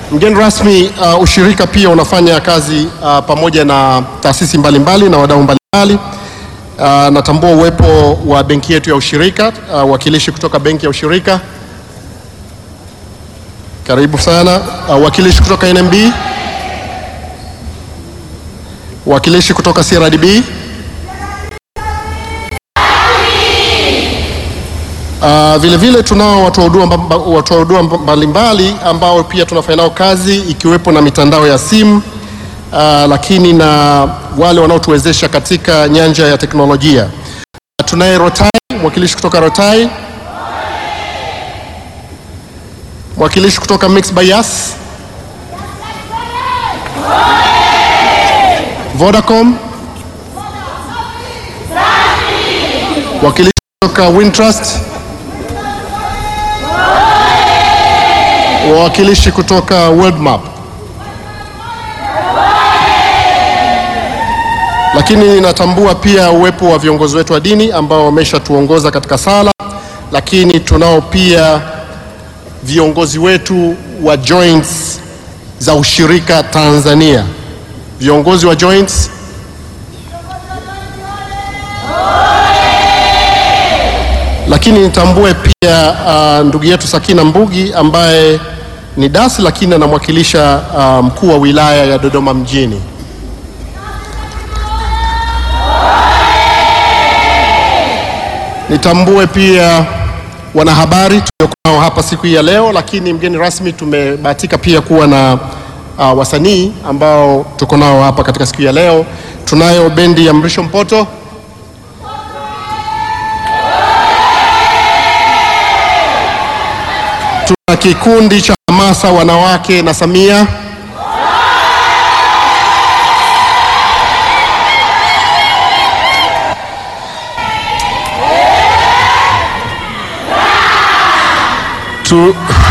Mgeni rasmi, uh, ushirika pia unafanya kazi uh, pamoja na taasisi mbalimbali na wadau mbalimbali. Uh, natambua uwepo wa benki yetu ya ushirika, uh, wakilishi kutoka benki ya ushirika, karibu sana. Uh, wakilishi kutoka NMB, wakilishi kutoka CRDB, Uh, vile vile tunao watoa huduma mba- watoa huduma mbalimbali ambao pia tunafanya nao kazi ikiwepo na mitandao ya simu uh, lakini na wale wanaotuwezesha katika nyanja ya teknolojia. Tunaye Rotai, mwakilishi kutoka Rotai, mwakilishi kutoka Mixx by Yas, Vodacom, wakilishi kutoka Wintrust, wawakilishi kutoka Worldmap, lakini ninatambua pia uwepo wa viongozi wetu wa dini ambao wameshatuongoza katika sala, lakini tunao pia viongozi wetu wa joints za ushirika Tanzania, viongozi wa joints lakini nitambue pia uh, ndugu yetu Sakina Mbugi ambaye ni dasi lakini anamwakilisha uh, mkuu wa wilaya ya Dodoma mjini. Nitambue pia wanahabari tuliokuwa nao hapa siku hii ya leo, lakini mgeni rasmi tumebahatika pia kuwa na uh, wasanii ambao tuko nao hapa katika siku hii ya leo. Tunayo bendi ya Mrisho Mpoto Tuna kikundi cha hamasa wanawake na Samia. Tu...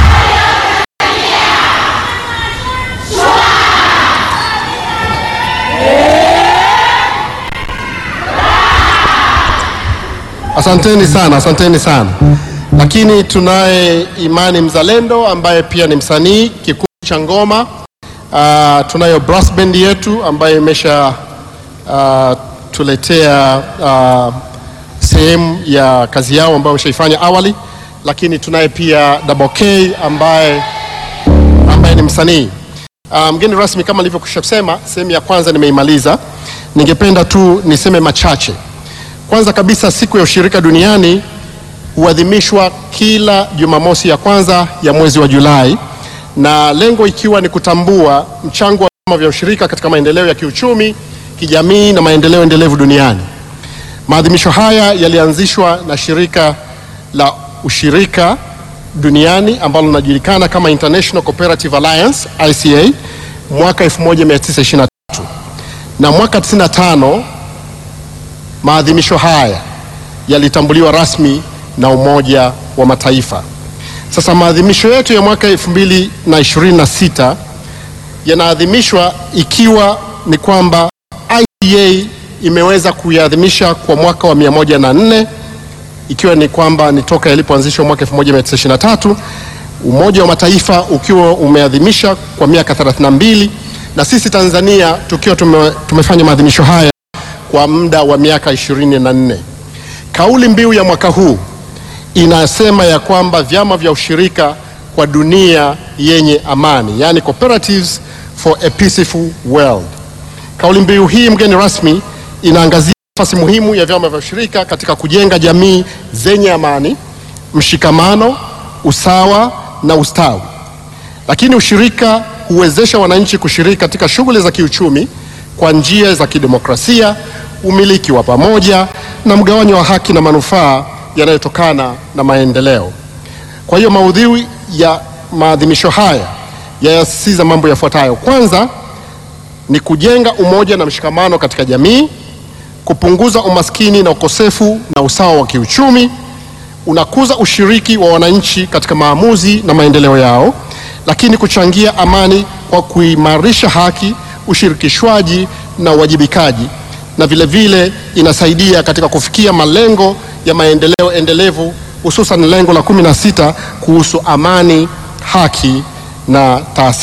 Asanteni sana, asanteni sana. Lakini tunaye Imani Mzalendo ambaye pia ni msanii kikundi cha ngoma. Uh, tunayo brass band yetu ambayo imesha uh, tuletea uh, sehemu ya kazi yao ambayo wameshaifanya awali, lakini tunaye pia Double K ambaye, ambaye ni msanii uh, mgeni rasmi. Kama nilivyokwisha kusema, sehemu ya kwanza nimeimaliza. Ningependa tu niseme machache. Kwanza kabisa, siku ya ushirika duniani huadhimishwa kila Jumamosi ya kwanza ya mwezi wa Julai, na lengo ikiwa ni kutambua mchango wa vyama vya ushirika katika maendeleo ya kiuchumi, kijamii na maendeleo endelevu duniani. Maadhimisho haya yalianzishwa na shirika la ushirika duniani ambalo linajulikana kama International Cooperative Alliance ICA mwaka 1923 na mwaka 95 maadhimisho haya yalitambuliwa rasmi na Umoja wa Mataifa. Sasa maadhimisho yetu ya mwaka 2026 yanaadhimishwa ikiwa ni kwamba ICA imeweza kuiadhimisha kwa mwaka wa 104 ikiwa ni kwamba ni toka yalipoanzishwa mwaka 1923, Umoja wa Mataifa ukiwa umeadhimisha kwa miaka 32 na sisi Tanzania tukiwa tume, tumefanya maadhimisho haya kwa muda wa miaka 24. Kauli mbiu ya mwaka huu inasema ya kwamba vyama vya ushirika kwa dunia yenye amani, yani cooperatives for a peaceful world. Kauli mbiu hii, mgeni rasmi, inaangazia nafasi muhimu ya vyama vya ushirika katika kujenga jamii zenye amani, mshikamano, usawa na ustawi. Lakini ushirika huwezesha wananchi kushiriki katika shughuli za kiuchumi kwa njia za kidemokrasia, umiliki wa pamoja na mgawanyo wa haki na manufaa yanayotokana na maendeleo. Kwa hiyo maudhui ya maadhimisho haya yanasisitiza mambo yafuatayo. Kwanza ni kujenga umoja na mshikamano katika jamii, kupunguza umaskini na ukosefu na usawa wa kiuchumi, unakuza ushiriki wa wananchi katika maamuzi na maendeleo yao, lakini kuchangia amani kwa kuimarisha haki, ushirikishwaji na uwajibikaji, na vile vile inasaidia katika kufikia malengo ya maendeleo endelevu, hususan lengo la kumi na sita kuhusu amani, haki na taasisi